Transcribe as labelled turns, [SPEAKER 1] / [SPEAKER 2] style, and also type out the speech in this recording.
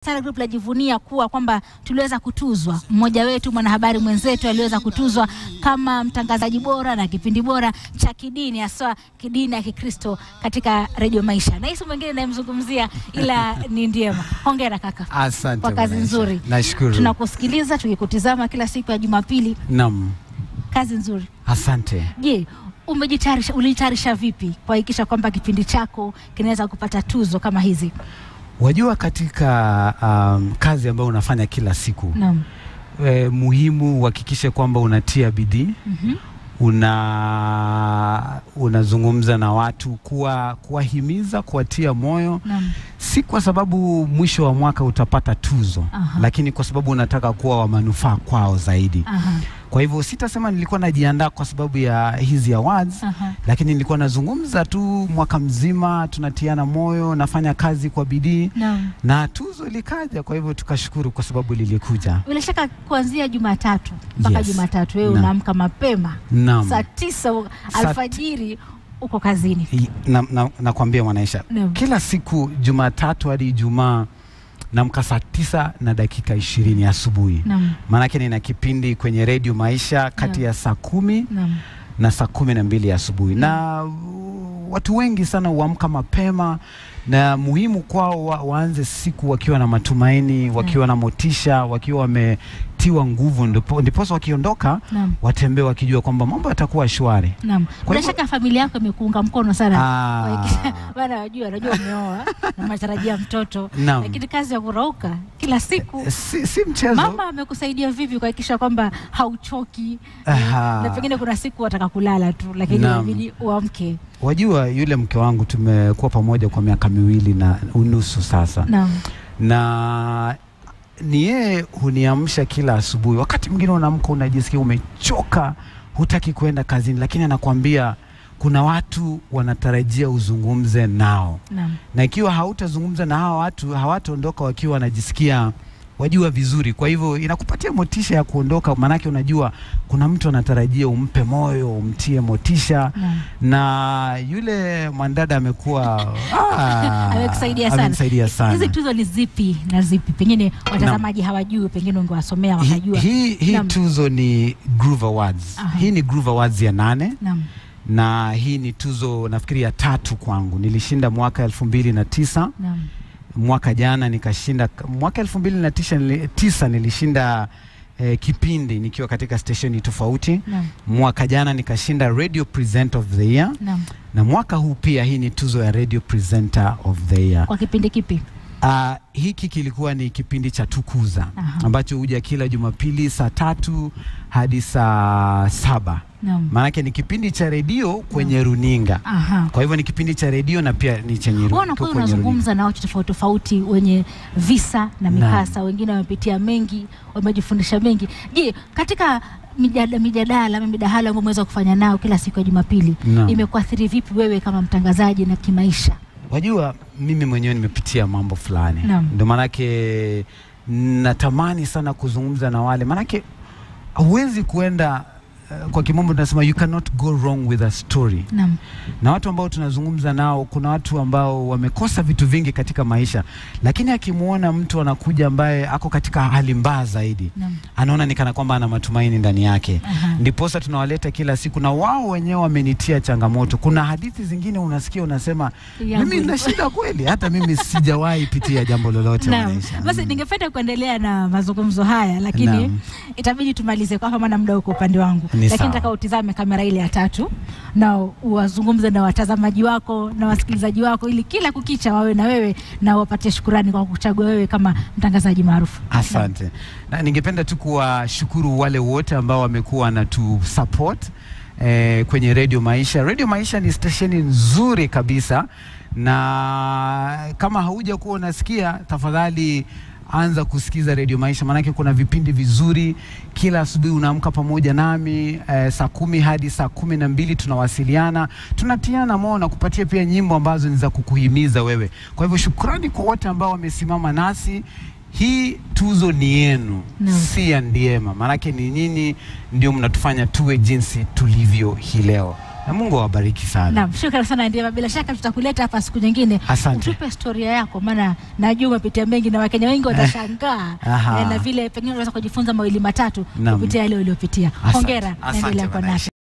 [SPEAKER 1] Star Group lajivunia kuwa kwamba tuliweza kutuzwa, mmoja wetu mwanahabari mwenzetu aliweza kutuzwa kama mtangazaji bora na kipindi bora cha kidini, haswa kidini ya Kikristo katika redio Maisha, na hisi mwingine nayemzungumzia ila ni Ndiema. Hongera kaka
[SPEAKER 2] Asante
[SPEAKER 1] kwa kazi
[SPEAKER 2] Mwanaisha.
[SPEAKER 1] nzuri.
[SPEAKER 2] Nashukuru.
[SPEAKER 1] Tunakusikiliza tukikutizama kila siku ya Jumapili,
[SPEAKER 2] Naam,
[SPEAKER 1] kazi nzuri.
[SPEAKER 2] asante.
[SPEAKER 1] Je, umejitayarisha, ulijitayarisha vipi kuhakikisha kwamba kipindi chako kinaweza kupata tuzo kama hizi?
[SPEAKER 2] Wajua, katika um, kazi ambayo unafanya kila siku
[SPEAKER 1] Naam.
[SPEAKER 2] e, muhimu uhakikishe kwamba unatia bidii
[SPEAKER 1] Mhm.
[SPEAKER 2] una unazungumza na watu kuwa kuwahimiza kuwatia moyo
[SPEAKER 1] Naam.
[SPEAKER 2] si kwa sababu mwisho wa mwaka utapata tuzo
[SPEAKER 1] Aha.
[SPEAKER 2] lakini kwa sababu unataka kuwa wa manufaa kwao zaidi
[SPEAKER 1] Aha.
[SPEAKER 2] kwa hivyo sitasema nilikuwa najiandaa kwa sababu ya hizi awards
[SPEAKER 1] Aha.
[SPEAKER 2] lakini nilikuwa nazungumza tu mwaka mzima tunatiana moyo nafanya kazi kwa bidii
[SPEAKER 1] Naam.
[SPEAKER 2] na tuzo likaja kwa hivyo tukashukuru kwa sababu lilikuja
[SPEAKER 1] Bila shaka kuanzia Jumatatu mpaka
[SPEAKER 2] Yes.
[SPEAKER 1] Jumatatu wewe
[SPEAKER 2] Naam.
[SPEAKER 1] unaamka mapema
[SPEAKER 2] naam
[SPEAKER 1] saa tisa u-
[SPEAKER 2] Saa
[SPEAKER 1] alfajiri uko kazini.
[SPEAKER 2] I- na, na, nakwambia mwanaisha
[SPEAKER 1] Naam.
[SPEAKER 2] kila siku jumatatu hadi ijumaa namka saa tisa na dakika ishirini asubuhi
[SPEAKER 1] Naam.
[SPEAKER 2] maanake nina kipindi kwenye redio maisha kati
[SPEAKER 1] Naam.
[SPEAKER 2] ya saa kumi
[SPEAKER 1] Naam.
[SPEAKER 2] na saa kumi na mbili asubuhi na uh, watu wengi sana huamka mapema na muhimu kwao wa, waanze siku wakiwa na matumaini wakiwa na motisha wakiwa wametiwa nguvu ndipo- ndiposa wakiondoka
[SPEAKER 1] Naam.
[SPEAKER 2] watembee wakijua kwamba mambo yatakuwa shwari
[SPEAKER 1] Naam. Bila
[SPEAKER 2] hivyo-
[SPEAKER 1] shaka familia yako imekuunga mkono sana.
[SPEAKER 2] Ah.
[SPEAKER 1] Kuhakikisha- Bana wajua, najua umeoa na matarajia mtoto.
[SPEAKER 2] Naam.
[SPEAKER 1] Lakini kazi ya kurauka kila siku
[SPEAKER 2] si, si mchezo
[SPEAKER 1] mama amekusaidia vipi kuhakikisha kwamba hauchoki
[SPEAKER 2] Aha.
[SPEAKER 1] na pengine kuna siku wataka kulala tu lakini
[SPEAKER 2] Naam.
[SPEAKER 1] inabidi uamke
[SPEAKER 2] Wajua, yule mke wangu tumekuwa pamoja kwa miaka miwili na unusu sasa,
[SPEAKER 1] naam
[SPEAKER 2] na ni yeye huniamsha kila asubuhi. Wakati mwingine unaamka unajisikia umechoka, hutaki kwenda kazini, lakini anakuambia kuna watu wanatarajia uzungumze nao,
[SPEAKER 1] naam
[SPEAKER 2] na ikiwa hautazungumza na hawa watu hawataondoka wakiwa wanajisikia wajua vizuri. Kwa hivyo inakupatia motisha ya kuondoka, maanake unajua kuna mtu anatarajia umpe moyo, umtie motisha
[SPEAKER 1] naam
[SPEAKER 2] na yule mwandada amekuwa ah,
[SPEAKER 1] amekusaidia sana.
[SPEAKER 2] amenisaidia sana.
[SPEAKER 1] Hizi tuzo ni zipi na zipi? Pengine watazamaji hawajui, pengine ungewasomea
[SPEAKER 2] Hi-
[SPEAKER 1] wakajua.
[SPEAKER 2] Hii hii
[SPEAKER 1] Naam.
[SPEAKER 2] tuzo ni Groove Awards.
[SPEAKER 1] Aha.
[SPEAKER 2] Hii ni Groove Awards ya nane
[SPEAKER 1] Naam,
[SPEAKER 2] na hii ni tuzo nafikiri ya tatu kwangu. Nilishinda mwaka elfu mbili na tisa
[SPEAKER 1] naam,
[SPEAKER 2] mwaka jana nikashinda, mwaka elfu mbili na tisa, nili- tisa nilishinda eh, kipindi nikiwa katika stesheni tofauti.
[SPEAKER 1] naam,
[SPEAKER 2] Mwaka jana nikashinda Radio Presenter of the Year
[SPEAKER 1] naam.
[SPEAKER 2] na mwaka huu pia hii ni tuzo ya Radio Presenter of the Year.
[SPEAKER 1] Kwa kipindi kipi?
[SPEAKER 2] Uh, hiki kilikuwa ni kipindi cha Tukuza
[SPEAKER 1] Aha.
[SPEAKER 2] ambacho huja kila Jumapili saa tatu hadi saa saba.
[SPEAKER 1] Naam.
[SPEAKER 2] Maanake ni kipindi cha redio kwenye runinga,
[SPEAKER 1] Aha.
[SPEAKER 2] kwa hivyo ni kipindi cha redio na pia ni chenye ru-
[SPEAKER 1] Wewe unakuwa
[SPEAKER 2] kwenye runinga.
[SPEAKER 1] unazungumza na watu tofauti tofauti wenye visa na mikasa, wengine wamepitia mengi, wamejifundisha mengi. Je, katika mijada, mijadala ama midahalo ambayo umeweza kufanya nao kila siku ya Jumapili
[SPEAKER 2] Naam.
[SPEAKER 1] imekuathiri vipi wewe kama mtangazaji na kimaisha?
[SPEAKER 2] Wajua, mimi mwenyewe nimepitia mambo fulani,
[SPEAKER 1] Naam.
[SPEAKER 2] ndio maanake natamani sana kuzungumza na wale, maanake huwezi kuenda uh, kwa kimombo tunasema you cannot go wrong with a story
[SPEAKER 1] Naam.
[SPEAKER 2] na watu ambao tunazungumza nao, kuna watu ambao wamekosa vitu vingi katika maisha, lakini akimwona mtu anakuja ambaye ako katika hali mbaya zaidi,
[SPEAKER 1] Naam.
[SPEAKER 2] anaona ni kana kwamba ana matumaini ndani yake.
[SPEAKER 1] Aha.
[SPEAKER 2] Ndiposa tunawaleta kila siku, na wao wenyewe wamenitia changamoto. Kuna hadithi zingine unasikia unasema,
[SPEAKER 1] Yangu
[SPEAKER 2] mimi nina shida kweli, hata mimi sijawahi pitia jambo lolote
[SPEAKER 1] Naam.
[SPEAKER 2] maisha.
[SPEAKER 1] Basi
[SPEAKER 2] Mm.
[SPEAKER 1] ningependa kuendelea na mazungumzo haya lakini
[SPEAKER 2] Naam.
[SPEAKER 1] itabidi tumalize kwa maana muda uko upande wangu,
[SPEAKER 2] Ni
[SPEAKER 1] lakini
[SPEAKER 2] sawa.
[SPEAKER 1] nataka utizame kamera ile ya tatu na uwazungumze na watazamaji wako na wasikilizaji wako, ili kila kukicha wawe na wewe na wapatie shukurani kwa kuchagua wewe kama mtangazaji maarufu.
[SPEAKER 2] Asante. Na ningependa tu kuwashukuru wale wote ambao wamekuwa na tu support eh, kwenye Radio Maisha. Radio Maisha ni stesheni nzuri kabisa, na kama hauja kuwa unasikia, tafadhali anza kusikiza Radio Maisha, maanake kuna vipindi vizuri kila asubuhi. Unaamka pamoja nami eh, saa kumi hadi saa kumi na mbili tunawasiliana, tunatiana moyo na kupatia pia nyimbo ambazo ni za kukuhimiza wewe. Kwa hivyo shukrani kwa wote ambao wamesimama nasi. Hii tuzo ni yenu,
[SPEAKER 1] Naam.
[SPEAKER 2] si ya Ndiema, maanake ni nyinyi ndio mnatufanya tuwe jinsi tulivyo hii leo. na Mungu awabariki sana.
[SPEAKER 1] Naam, shukrani sana Ndiema, bila shaka tutakuleta hapa siku nyingine
[SPEAKER 2] Asante.
[SPEAKER 1] utupe historia yako, maana najua umepitia mengi na Wakenya wengi watashangaa
[SPEAKER 2] Aha.
[SPEAKER 1] eh, na vile pengine unaweza kujifunza mawili matatu
[SPEAKER 2] Naam.
[SPEAKER 1] kupitia yale uliopitia.
[SPEAKER 2] Asante.
[SPEAKER 1] Hongera,
[SPEAKER 2] Asante
[SPEAKER 1] naendelea kwa
[SPEAKER 2] bwana.
[SPEAKER 1] nasi.